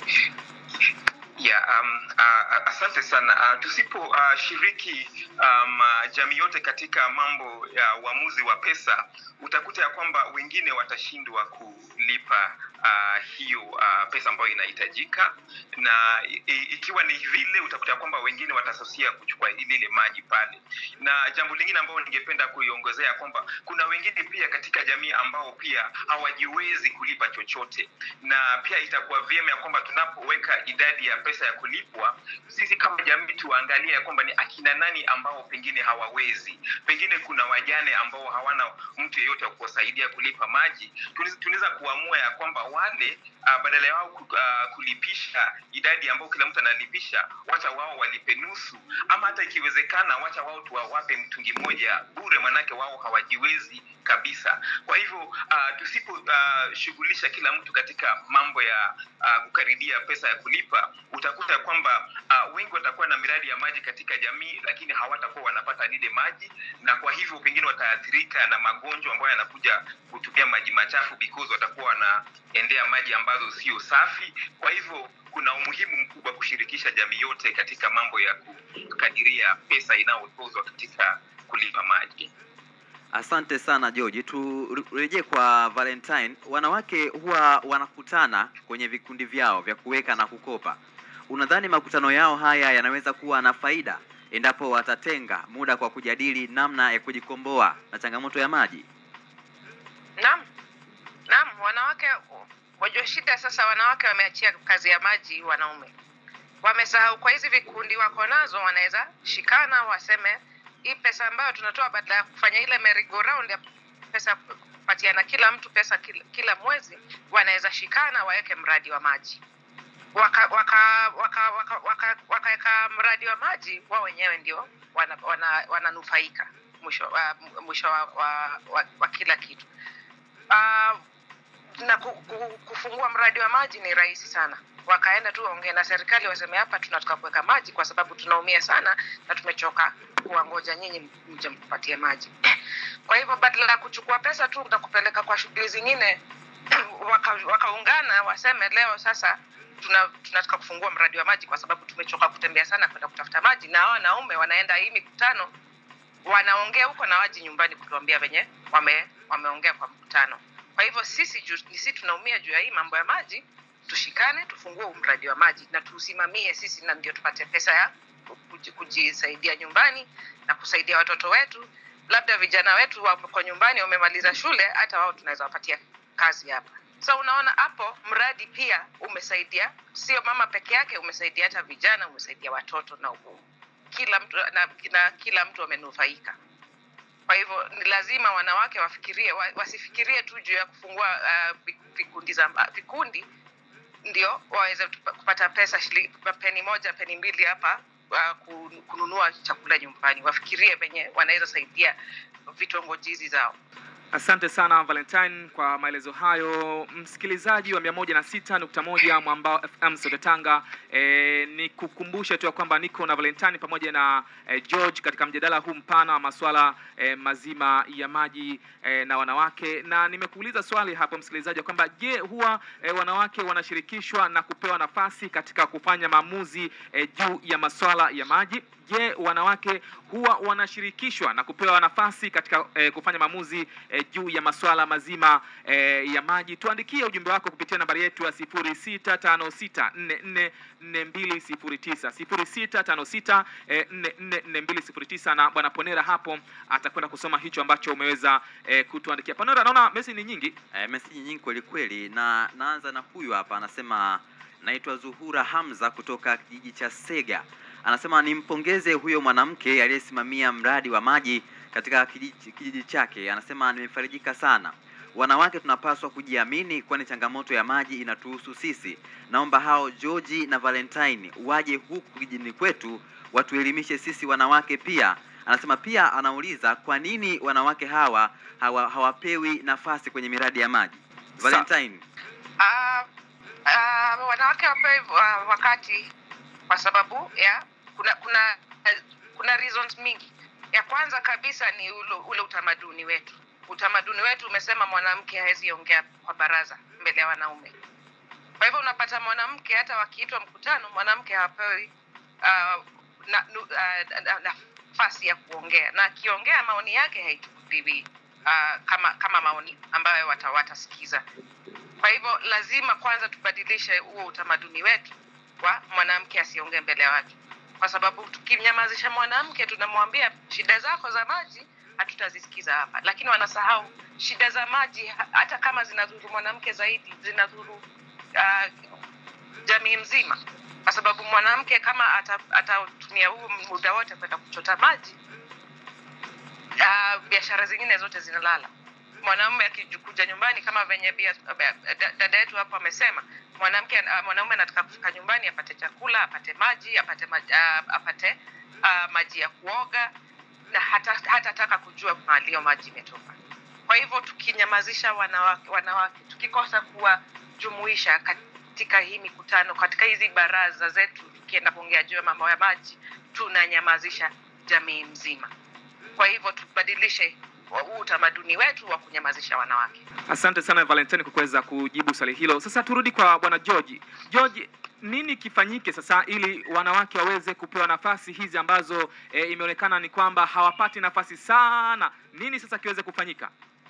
Yeah, um, uh, asante sana. Uh, tusipo uh, shiriki um, uh, jamii yote katika mambo ya uamuzi wa pesa, utakuta ya kwamba wengine watashindwa kulipa uh, hiyo uh, pesa ambayo inahitajika, na i, i- ikiwa ni vile utakuta ya kwamba wengine watasusia kuchukua lile maji pale. Na jambo lingine ambalo ningependa kuiongezea kwamba kuna wengine pia katika jamii ambao pia hawajiwezi kulipa chochote, na pia itakuwa vyema ya kwamba tunapoweka idadi ya pesa ya kulipwa, sisi kama jamii tuangalie ya kwamba ni akina nani ambao pengine hawawezi, pengine kuna wajane ambao hawana mtu yeyote wa kuwasaidia kulipa maji. Tunaweza- Tunaweza kuamua ya kwamba wale uh, badala yao ku- uh, kulipisha idadi ambao kila mtu analipisha, wacha wao walipe nusu, ama hata ikiwezekana, wacha wao tuwawape mtungi mmoja bure, manake wao hawajiwezi kabisa. Kwa hivyo uh, tusiposhughulisha uh, kila mtu katika mambo ya uh, kukaribia pesa ya kulipa, utakuta ya kwamba uh, wengi watakuwa na miradi ya maji katika jamii, lakini hawatakuwa wanapata lile maji, na kwa hivyo pengine wataathirika na magonjwa ambayo yanakuja kutumia maji machafu because watakuwa wanaendea maji ambazo sio safi. Kwa hivyo kuna umuhimu mkubwa kushirikisha jamii yote katika mambo ya kukadiria pesa inayotozwa katika kulipa maji. Asante sana George. Turejee kwa Valentine. Wanawake huwa wanakutana kwenye vikundi vyao vya kuweka na kukopa. Unadhani makutano yao haya yanaweza kuwa na faida endapo watatenga muda kwa kujadili namna ya kujikomboa na changamoto ya maji? Naam, naam, wanawake wajua shida sasa, wanawake wameachia kazi ya maji wanaume, wamesahau. Kwa hizi vikundi wako nazo, wanaweza shikana waseme hii pesa ambayo tunatoa badala ya kufanya ile merry go round ya pesa kupatiana kila mtu pesa kila, kila mwezi, wanaweza shikana waweke mradi wa maji waka waka waka waka waka wakaweka mradi wa maji wao wenyewe ndio wananufaika wana, wananufaika mwisho wa, mwisho wa, wa, wa, wa kila kitu uh, na ku, ku, kufungua mradi wa maji ni rahisi sana wakaenda tu waongee na serikali waseme hapa tunataka kuweka maji kwa sababu tunaumia sana na tumechoka kuwangoja nyinyi mje mkupatie maji kwa hivyo badala ya kuchukua pesa tu na kupeleka kwa shughuli zingine waka- wakaungana waseme leo sasa tuna tunataka kufungua mradi wa maji kwa sababu tumechoka kutembea sana kwenda kutafuta maji na hao wanaume wanaenda hii mikutano wanaongea huko na waji nyumbani kutuambia venye wame, wameongea kwa mkutano kwa hivyo sisi juu, ni sisi tunaumia juu ya hii mambo ya maji tushikane tufungue huu mradi wa maji na tuusimamie sisi na ndio tupate pesa ya kuji- kujisaidia nyumbani na kusaidia watoto wetu labda vijana wetu wako nyumbani wamemaliza shule hata wao tunaweza wapatia kazi hapa so unaona hapo mradi pia umesaidia sio mama peke yake umesaidia hata vijana umesaidia watoto na u- kila mtu na, na kila mtu amenufaika kwa hivyo ni lazima wanawake wafikirie wa, wasifikirie tu juu ya kufungua uh, vi- vikundi za vikundi ndio waweze tupa- kupata pesa shili, peni moja peni mbili hapa uh, ku- kununua chakula nyumbani wafikirie venye wanaweza saidia vitongojizi zao Asante sana Valentine kwa maelezo hayo. Msikilizaji wa 106.1 Mwambao FM Sote Tanga, e, ni kukumbushe tu ya kwamba niko na Valentine pamoja na e, George katika mjadala huu mpana wa masuala e, mazima ya maji e, na wanawake, na nimekuuliza swali hapo msikilizaji ya kwamba je, huwa e, wanawake wanashirikishwa na kupewa nafasi katika kufanya maamuzi e, juu ya masuala ya maji? Je, wanawake huwa wanashirikishwa na kupewa nafasi katika eh, kufanya maamuzi eh, juu ya masuala mazima eh, ya maji? Tuandikie ujumbe wako kupitia nambari yetu ya 0656444209 0656444209 na bwana Ponera hapo atakwenda kusoma hicho ambacho umeweza eh, kutuandikia. Ponera, naona message ni nyingi. Eh, meseji nyingi kweli kweli, na naanza na huyu hapa, anasema naitwa Zuhura Hamza kutoka kijiji cha Sega. Anasema nimpongeze huyo mwanamke aliyesimamia mradi wa maji katika kijiji, kijiji chake. Anasema nimefarijika sana. Wanawake tunapaswa kujiamini, kwani changamoto ya maji inatuhusu sisi. Naomba hao George na Valentine waje huku kijijini kwetu watuelimishe sisi wanawake pia. Anasema pia, anauliza kwa nini wanawake hawa hawa hawapewi nafasi kwenye miradi ya maji. Sa- Valentine, uh, uh, wanawake wapewe uh, wakati kwa sababu ya kuna kuna uh, kuna reasons mingi ya kwanza kabisa ni ule, ule utamaduni wetu utamaduni wetu umesema mwanamke hawezi ongea kwa baraza mbele ya wanaume kwa hivyo unapata mwanamke hata wakiitwa mkutano mwanamke hapewi uh, na, nu, uh, na, nafasi ya kuongea na akiongea maoni yake haichukuliwi uh, kama kama maoni ambayo wata, watasikiza kwa hivyo lazima kwanza tubadilishe huo utamaduni wetu wa mwanamke asiongee mbele ya watu kwa sababu tukimnyamazisha mwanamke tunamwambia shida zako za maji hatutazisikiza hapa lakini wanasahau shida za maji ha- hata kama zinadhuru mwanamke zaidi zinadhuru uh, jamii mzima kwa sababu mwanamke kama ata- atatumia huu muda wote kwenda kuchota maji uh, biashara zingine zote zinalala mwanamume akikuja nyumbani kama venye bia- da- dada yetu hapo amesema mwanamke uh, mwanaume anataka kufika nyumbani apate chakula apate maji apate maji, uh, apate uh, maji ya kuoga na hata hatataka kujua mahali hiyo maji imetoka kwa hivyo tukinyamazisha wanawake, wanawake tukikosa kuwajumuisha katika hii mikutano katika hizi baraza zetu tukienda kuongea juu ya mambo ya maji tunanyamazisha jamii mzima kwa hivyo tubadilishe huu utamaduni wetu wa kunyamazisha wanawake Asante sana Valentine kwa kuweza kujibu swali hilo. Sasa turudi kwa bwana George. George, nini kifanyike sasa ili wanawake waweze kupewa nafasi hizi ambazo e, imeonekana ni kwamba hawapati nafasi sana? Nini sasa kiweze kufanyika?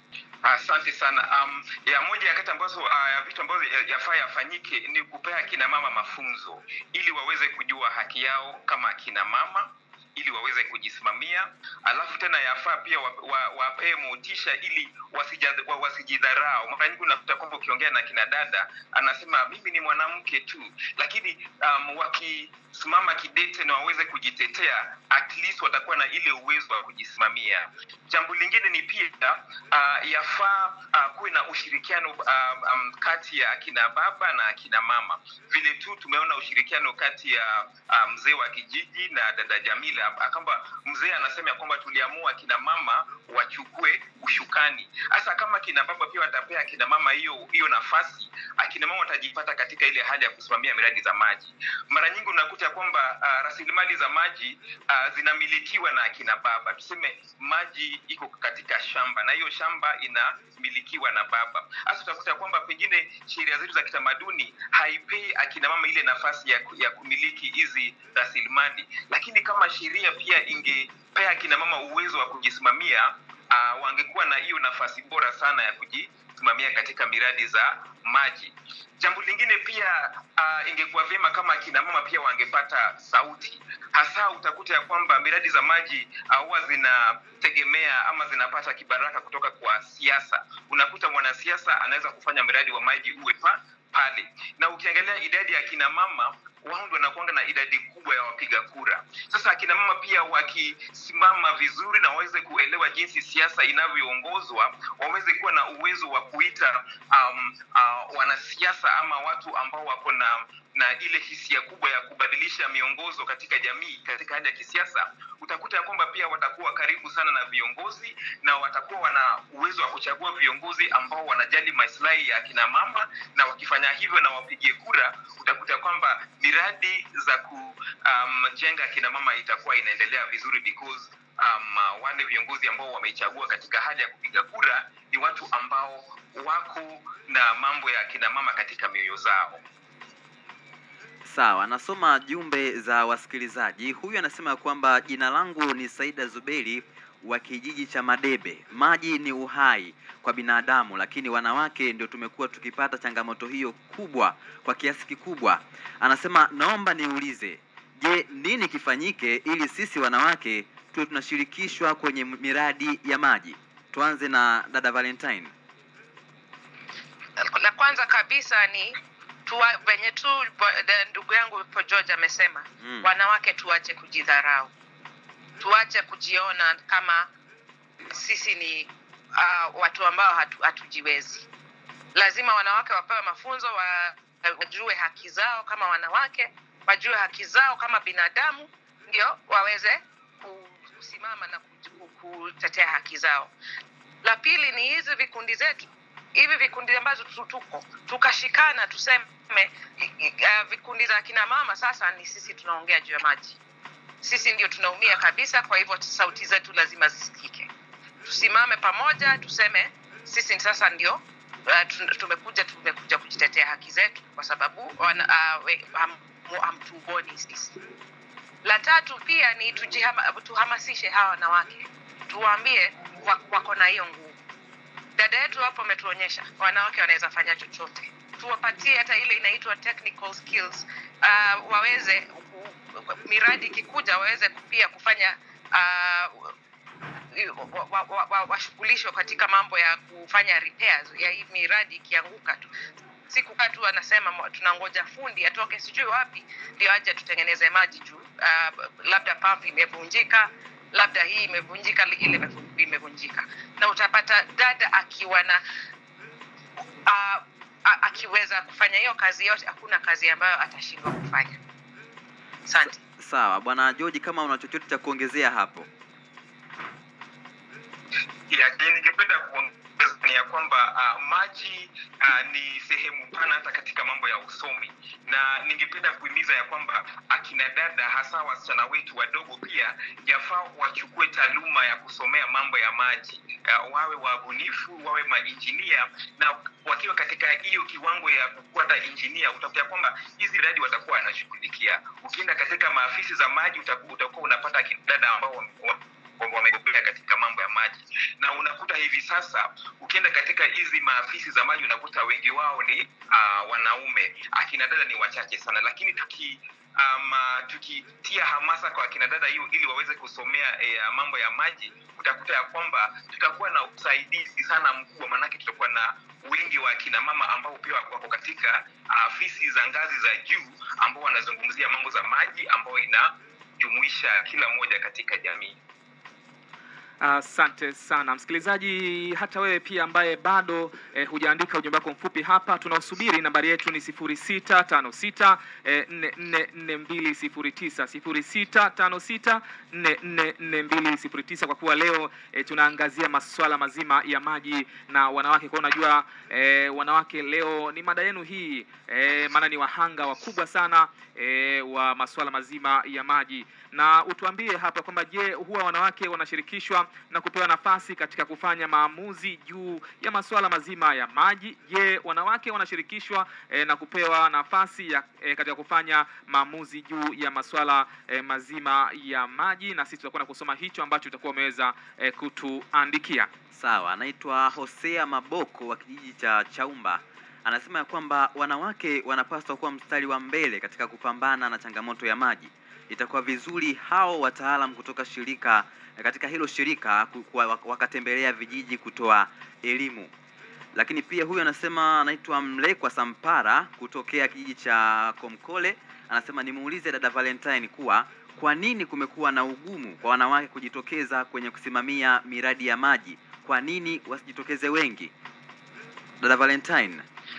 Asante sana. Um, ya moja ya kati ambazo uh, ya vitu ambavyo ya- yafaa yafanyike ni kupea akina mama mafunzo ili waweze kujua haki yao kama akina mama ili waweze kujisimamia, alafu tena yafaa pia wapee wa, wapee motisha ili wasija- wa- wasijidharau. Mara nyingi unakuta kwamba ukiongea na kina dada anasema mimi ni mwanamke tu, lakini um, wakisimama kidete na waweze kujitetea, at least watakuwa na ile uwezo wa kujisimamia. Jambo lingine ni pia uh, yafaa uh, kuwe na ushirikiano uh, um, kati ya akina baba na akina mama. Vile tu tumeona ushirikiano kati ya uh, mzee wa kijiji na dada Jamila, kwamba mzee anasema ya kwamba tuliamua akina mama wachukue ushukani. Hasa kama akina baba pia watapea akina mama hiyo hiyo nafasi, akina mama watajipata katika ile hali ya kusimamia miradi za maji. Mara nyingi unakuta kwamba uh, rasilimali za maji uh, zinamilikiwa na akina baba. Tuseme maji iko katika shamba na hiyo shamba inamilikiwa na baba. Hasa utakuta kwamba pengine sheria zetu za kitamaduni haipei akina mama ile nafasi ya, ku- ya kumiliki hizi rasilimali, lakini kama sheria pia ingepea akina mama uwezo wa kujisimamia uh, wangekuwa na hiyo nafasi bora sana ya kujisimamia katika miradi za maji jambo lingine pia uh, ingekuwa vyema kama akina mama pia wangepata sauti hasa utakuta ya kwamba miradi za maji uh, huwa zinategemea ama zinapata kibaraka kutoka kwa siasa unakuta mwanasiasa anaweza kufanya mradi wa maji uwe pa pale na ukiangalia idadi ya akina mama wao ndio wanakuanga na idadi kubwa ya wapiga kura sasa akina mama pia wakisimama vizuri na waweze kuelewa jinsi siasa inavyoongozwa waweze kuwa na uwezo wa kuita um, uh, wanasiasa ama watu ambao wako na na ile hisia kubwa ya kubadilisha miongozo katika jamii katika hali ya kisiasa utakuta ya kwamba pia watakuwa karibu sana na viongozi na watakuwa wana uwezo wa kuchagua viongozi ambao wanajali maslahi ya akina mama na wakifanya hivyo na wapigie kura utakuta kwamba miradi za kujenga um, akina mama itakuwa inaendelea vizuri because um, wale viongozi ambao wameichagua katika hali ya kupiga kura ni watu ambao wako na mambo ya akina mama katika mioyo zao Sawa, nasoma jumbe za wasikilizaji. Huyu anasema kwamba jina langu ni Saida Zuberi wa kijiji cha Madebe. Maji ni uhai kwa binadamu, lakini wanawake ndio tumekuwa tukipata changamoto hiyo kubwa kwa kiasi kikubwa. Anasema naomba niulize, je, nini kifanyike ili sisi wanawake tuwe tunashirikishwa kwenye miradi ya maji? Tuanze na dada Valentine. la kwanza kabisa ni tuwa, venye tu bo- de- ndugu yangu po George amesema Mm. wanawake tuache kujidharau tuache kujiona kama sisi ni uh, watu ambao hatu, hatujiwezi lazima wanawake wapewe mafunzo wa, wajue haki zao kama wanawake wajue haki zao kama binadamu ndio waweze kusimama na ku- ku- kutetea haki zao la pili ni hizi vikundi zetu hivi vikundi ambazo tu- tuko tukashikana tuseme i- i- uh, vikundi za kina mama sasa ni sisi tunaongea juu ya maji sisi ndio tunaumia kabisa kwa hivyo sauti zetu lazima zisikike tusimame pamoja tuseme sisi sasa ndio uh, tu- tumekuja tumekuja kujitetea haki zetu kwa sababu wana, uh, we- ham- mu- hamtuoni sisi la tatu pia ni tujihama, tuhamasishe hawa wanawake tuwaambie wa- wako na hiyo nguvu dada yetu hapo ametuonyesha wanawake wanaweza fanya chochote tuwapatie hata ile inaitwa technical skills uh, waweze ku- miradi ikikuja waweze pia kufanya uh, wa- wa- wa- wa- washughulishwe katika mambo ya kufanya repairs ya hii miradi ikianguka tu si kukaa tu anasema mo- tunangoja fundi atoke sijui wapi ndio aje tutengeneze maji juu uh, labda pump imevunjika labda hii imevunjika li- ile imevu- imevunjika na utapata dada akiwa na uh, akiweza kufanya hiyo kazi yote hakuna kazi ambayo atashindwa kufanya asante Sawa, bwana George, kama una chochote cha kuongezea hapo. ya ningependa kuongeza ni ya kwamba uh, maji uh, ni sehemu pana hata katika mambo ya usomi na ningependa kuhimiza ya kwamba akina dada hasa wasichana wetu wadogo pia yafaa wachukue taaluma ya kusomea mambo ya maji uh, wawe wabunifu wawe mainjinia na wakiwa katika hiyo kiwango ya kupata injinia utakuta ya kwamba hizi radi watakuwa wanashughulikia ukienda katika maafisi za maji utaku- utakuwa unapata akina dada ambao wame- wa- kwamba wamebobea katika mambo ya maji na unakuta hivi sasa ukienda katika hizi maafisi za maji unakuta wengi wao ni uh, wanaume akina dada ni wachache sana lakini tuki um, uh, tukitia hamasa kwa akina dada hiyo ili waweze kusomea eh, mambo ya maji utakuta ya kwamba tutakuwa na usaidizi sana mkubwa maanake tutakuwa na wengi wa akina mama ambao pia wako katika afisi za ngazi za juu ambao wanazungumzia mambo za maji ambayo inajumuisha kila mmoja katika jamii Asante sana msikilizaji, hata wewe pia ambaye bado eh, hujaandika ujumbe wako mfupi hapa, tunaosubiri nambari yetu ni sifuri sita tano sita nne nne nne mbili sifuri tisa sifuri sita tano sita nne nne nne mbili sifuri tisa kwa kuwa leo eh, tunaangazia masuala mazima ya maji na wanawake. Kwa unajua eh, wanawake leo ni mada yenu hii eh, maana ni wahanga wakubwa sana eh, wa masuala mazima ya maji, na utuambie hapa kwamba je, huwa wanawake wanashirikishwa kushirikishwa na kupewa nafasi katika kufanya maamuzi juu ya masuala mazima ya maji. Je, wanawake wanashirikishwa eh, na kupewa nafasi ya eh, katika kufanya maamuzi juu ya masuala eh, mazima ya maji? Na sisi tutakwenda kusoma hicho ambacho utakuwa umeweza eh, kutuandikia. Sawa, anaitwa Hosea Maboko wa kijiji cha Chaumba. Anasema ya kwamba wanawake wanapaswa kuwa mstari wa mbele katika kupambana na changamoto ya maji. Itakuwa vizuri hao wataalam kutoka shirika katika hilo shirika ku- kuwa- wakatembelea vijiji kutoa elimu. Lakini pia huyu anasema anaitwa Mlekwa Sampara kutokea kijiji cha Komkole. Anasema nimuulize dada Valentine kuwa kwa nini kumekuwa na ugumu kwa wanawake kujitokeza kwenye kusimamia miradi ya maji? Kwa nini wasijitokeze wengi? Dada Valentine.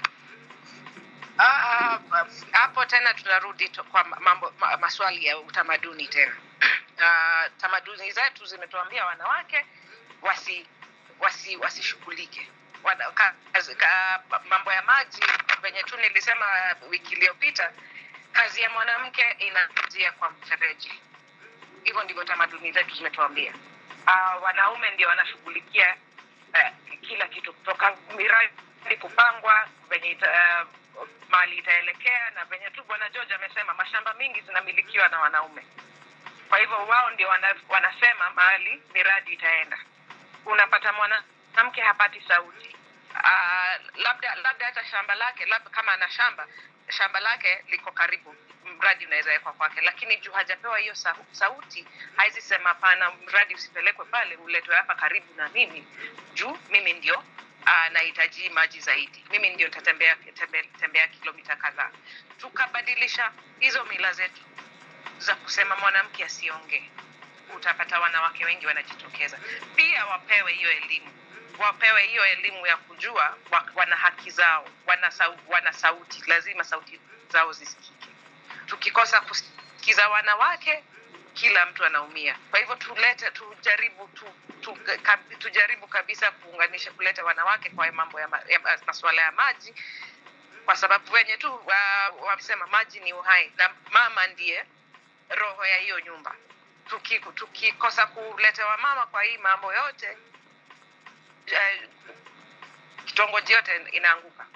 Ah, ah, hapo tena tunarudi to- kwa mambo ma, maswali ya utamaduni tena uh, tamaduni zetu zimetuambia wanawake wasi wasi wasishughulike Wana- ka- kazi- ka- mambo ya maji venye tu nilisema wiki iliyopita kazi ya mwanamke inaanzia kwa mfereji hivyo ndivyo tamaduni zetu zimetuambia uh, wanaume ndio wanashughulikia uh, kila kitu kutoka miradi kupangwa venye ita, uh, mali itaelekea na venye tu bwana george amesema mashamba mingi zinamilikiwa na wanaume kwa hivyo wao ndio wana, wanasema mahali miradi itaenda unapata mwanamke hapati sauti uh, labda labda hata shamba lake labda kama ana shamba shamba lake liko karibu mradi unaweza wekwa kwake lakini juu hajapewa hiyo sau- sauti hawezi sema hapana mradi usipelekwe pale uletwe hapa karibu na mimi juu mimi ndio uh, nahitaji maji zaidi mimi ndio nitatembea tembea, tembea kilomita kadhaa tukabadilisha hizo mila zetu za kusema mwanamke asiongee utapata wanawake wengi wanajitokeza pia wapewe hiyo elimu wapewe hiyo elimu ya kujua wa- wana haki zao wana, sau, wana sauti lazima sauti zao zisikike tukikosa kusikiza wanawake kila mtu anaumia kwa hivyo tulete tujaribu tu, tu, ka, tujaribu kabisa kuunganisha kuleta wanawake kwa mambo ya, ma, ya ma- masuala ya maji kwa sababu wenye tu wa- wamesema maji ni uhai na mama ndiye roho ya hiyo nyumba Tuki- tukikosa kuletewa mama kwa hii mambo yote eh, kitongoji yote inaanguka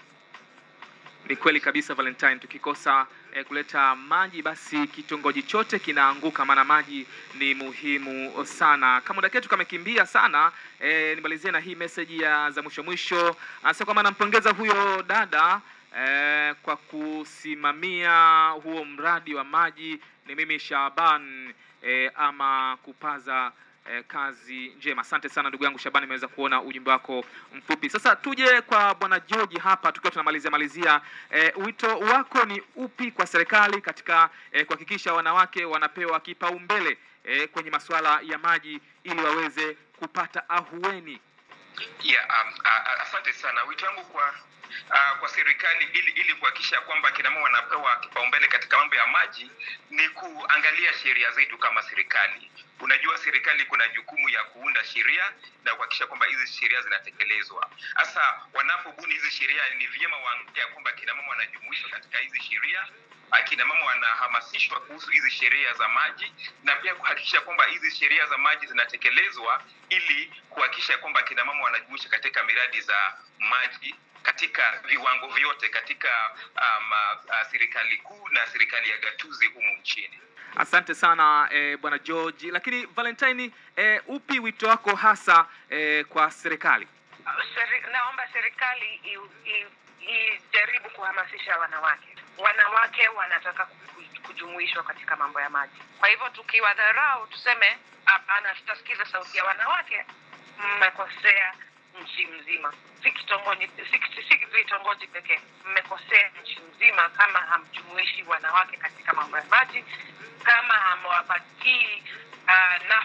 Ni kweli kabisa Valentine, tukikosa eh, kuleta maji basi kitongoji chote kinaanguka, maana maji ni muhimu sana. Kama muda ketu kamekimbia sana, eh, nimalizie na hii meseji ya za mwisho mwisho. Anasema kwamba anampongeza huyo dada eh, kwa kusimamia huo mradi wa maji. Ni mimi Shaban eh, ama kupaza eh, kazi njema. Asante sana ndugu yangu Shabani, nimeweza kuona ujumbe wako mfupi. Sasa tuje kwa bwana George hapa, tukiwa tunamalizia malizia, eh, wito wako ni upi kwa serikali katika eh, kuhakikisha wanawake wanapewa kipaumbele eh, kwenye masuala ya maji ili waweze kupata ahueni? Yeah, um, uh, uh, asante sana. Wito wangu kwa uh, kwa serikali ili ili kuhakikisha kwamba kina mama wanapewa kipaumbele katika mambo ya maji ni kuangalia sheria zetu kama serikali. Unajua, serikali kuna jukumu ya kuunda sheria na kuhakikisha kwamba hizi sheria zinatekelezwa. Sasa wanapobuni hizi sheria, ni vyema waangalia kwamba kina mama wanajumuishwa katika hizi sheria akina mama wanahamasishwa kuhusu hizi sheria za maji na pia kuhakikisha kwamba hizi sheria za maji zinatekelezwa ili kuhakikisha kwamba akina mama wanajumuisha katika miradi za maji katika viwango vyote katika um, uh, serikali kuu na serikali ya gatuzi humu nchini. Asante sana eh, bwana George. Lakini Valentine, eh, upi wito wako hasa eh, kwa serikali? Seri, naomba serikali i- i- ijaribu kuhamasisha wanawake. Wanawake wanataka ku- kujumuishwa katika mambo ya maji. Kwa hivyo tukiwadharau, tuseme hapana, tutasikiza sauti ya wanawake, mmekosea nchi mzima, si kitongoji, si, si vitongoji pekee. Mmekosea nchi mzima kama hamjumuishi wanawake katika mambo ya maji, kama hamwapatii uh, na,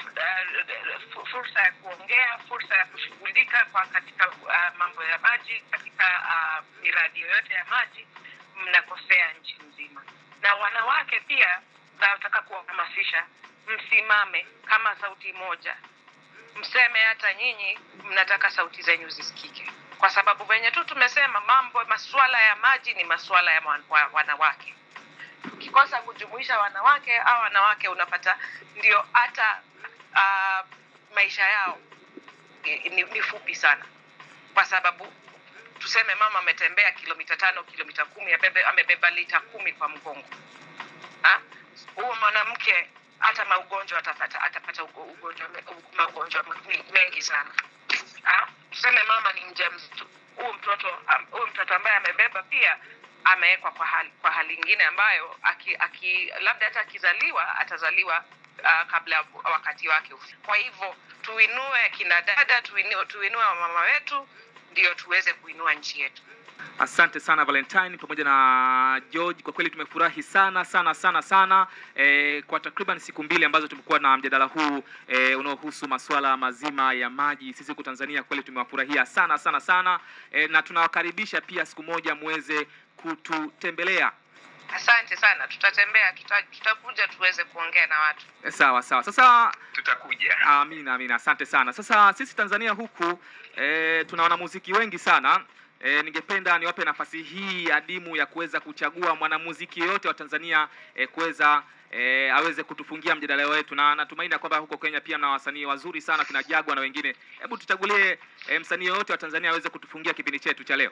uh, fursa ya kuongea, fursa ya kushughulika kwa katika uh, mambo ya maji, katika uh, miradi yoyote ya maji, mnakosea nchi nzima. Na wanawake pia nataka kuwahamasisha, msimame kama sauti moja, mseme hata nyinyi mnataka sauti zenyu zisikike, kwa sababu venye tu tumesema, mambo masuala ya maji ni masuala ya wan- wa- wanawake ukikosa kujumuisha wanawake au wanawake unapata ndio hata uh, maisha yao ni, ni, ni fupi sana kwa sababu tuseme mama ametembea kilomita tano kilomita kumi abebe, amebeba lita kumi kwa mgongo Ha? huo mwanamke hata maugonjwa atapata atapata ugo- ugonjwa me- u- magonjwa me- mengi sana Ha? tuseme mama ni mjamzito huyu mtoto am- huyu mtoto ambaye amebeba pia amewekwa kwa hali kwa hali ingine ambayo aki, aki, labda hata akizaliwa atazaliwa uh, kabla ya wakati wake ufike. kwa hivyo tuinue kina dada tuinue, tuinue wamama wetu ndio tuweze kuinua nchi yetu Asante sana Valentine pamoja na George, kwa kweli tumefurahi sana sana sana sana e, kwa takriban siku mbili ambazo tumekuwa na mjadala huu e, unaohusu masuala mazima ya maji. Sisi huku Tanzania kweli tumewafurahia sana sana sana e, na tunawakaribisha pia siku moja muweze kututembelea. asante sana tutatembea tuta, tutakuja tuweze kuongea na watu E, sawa sawa. Sasa tutakuja Amina, amina, asante sana. Sasa sisi Tanzania huku e, tuna wanamuziki wengi sana e, ningependa niwape nafasi hii adimu ya kuweza kuchagua mwanamuziki yoyote wa Tanzania e, kuweza e, aweze kutufungia mjadala wetu, na natumaini ya kwamba huko Kenya pia mna wasanii wazuri sana kina Jagwa na wengine. Hebu tuchagulie e, msanii yoyote wa Tanzania aweze kutufungia kipindi chetu cha leo.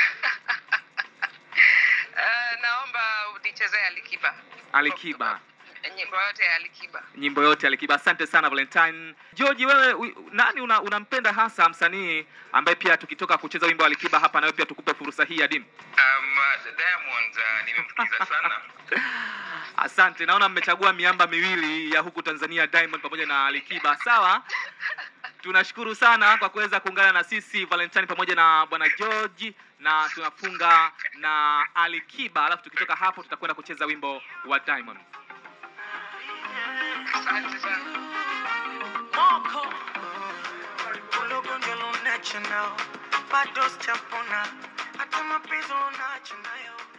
uh, naomba unichezee alikiba Alikiba, nyimbo yote ya alikiba nyimbo yote Alikiba. Asante sana Valentine. George, wewe u- nani una, unampenda hasa msanii ambaye pia tukitoka kucheza wimbo wa Alikiba hapa, na wewe pia tukupe fursa hii adimu? um, diamond uh, nimemsikiza sana Asante, naona mmechagua miamba miwili ya huku Tanzania, Diamond pamoja na Alikiba. Sawa, tunashukuru sana kwa kuweza kuungana na sisi Valentine pamoja na bwana George, na tunafunga na Alikiba, alafu tukitoka hapo tutakwenda kucheza wimbo wa Diamond. asante sana Moko ulogonjwa lunacho nao bado sijapona hata mapenzi unacho nayo